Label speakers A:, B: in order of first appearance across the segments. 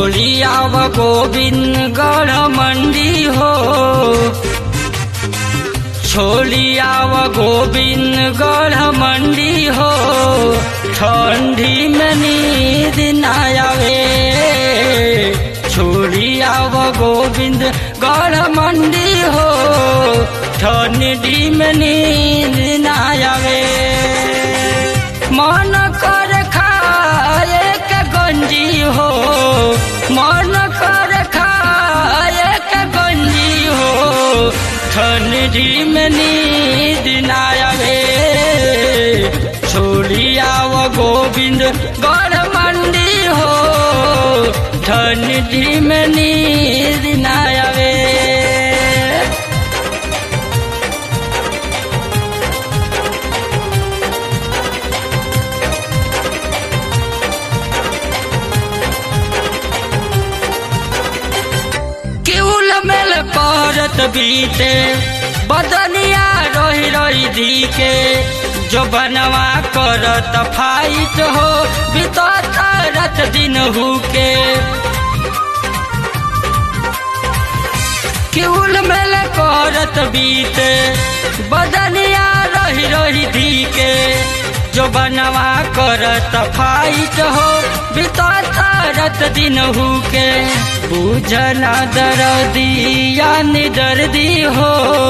A: छोड़ी आव गोविंदगढ़ मंडी हो छोड़ी आव गोविंदगढ़ मंडी हो ठंडी में नींद न आवे छोड़ी आव गोविंदगढ़ मंडी हो ठंडी में नींद न आवे मन कर खाए के गंजी हो मन कर खाए के गंजी हो ठंडी में नींद ना आवे छोड़ी आव गोविंद गढ़ मंडी हो ठंडी में नींद ना आवे केउल मेल करत बीते बदनिया रोही रोही दी के जो बनवा करत फाइट हो बीतत रात दिन हु के केउल मेल करत बीते बदनिया रोही रोही दी के जो बनवा करत फाइट हो बीतत रात दिन हु के बुझना दर्दिया दर्दी हो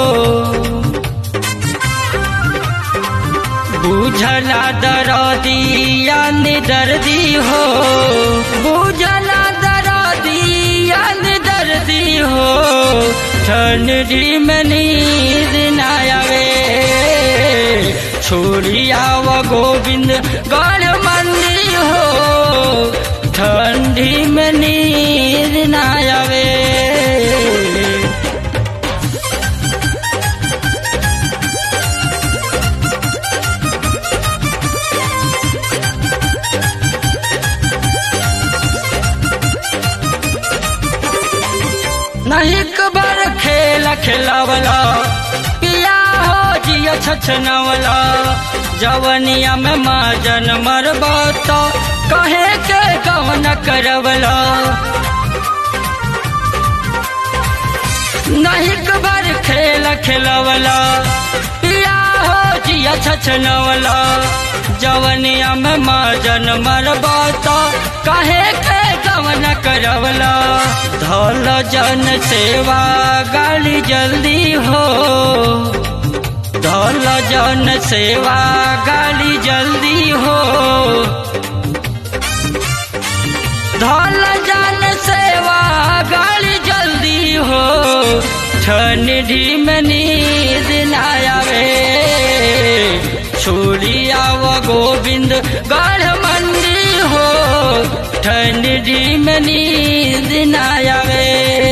A: बुझला दर्दिया दर्दी हो बुझला दर्दिया दर्दी हो ठंडी में नींद न आवे छोड़ी आव गोविंद गढ़ मंडी हो ठंडी में नींद न आवे नहीं कबर खेल खेलावला पिया हो जिया छछनवला जवनिया में माजन मरबा तो कहे के कवन करवला नहीं कबर खेल खेलवला पिया हो जिया छछनवला जवनिया में माजन मरबा तो कहे के कवन करवला धल जन सेवा गाली जल्दी हो धल जन सेवा गाली जल्दी हो धल जन सेवा गाली जल्दी हो ठंडी में नींद न आवे छोड़ी आव गोविंद गढ़ मंडी हो ठंडी में नींद न आवे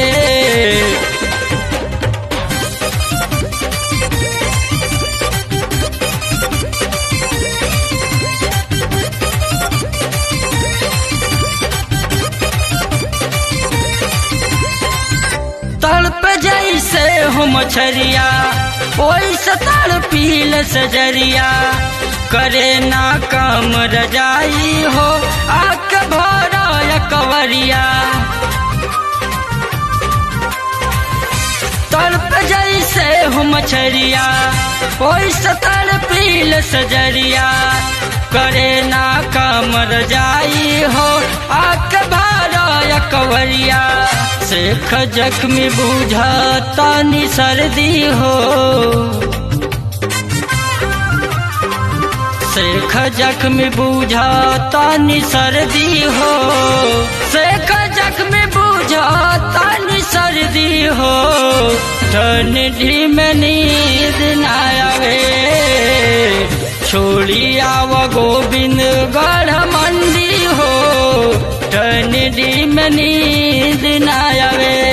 A: तड़प जैसे हो मछरिया ओइसे तड़पील सजरिया करे ना काम रजाई हो आक भरा कवरिया तड़प जैसे हो मछरिया ओइसे तड़पील सजरिया करे ना काम रजाई हो आक भरा कवरिया शेख जख्मी बुझता नि सर्दी हो शेख जख्मी बुझता नि सर्दी हो शेख जख्मी बुझता नि सर्दी हो ठंडी में नींद न आवे छोड़ी आव गोविंद गढ़ मंडी हो ठंडी में नींद न आवे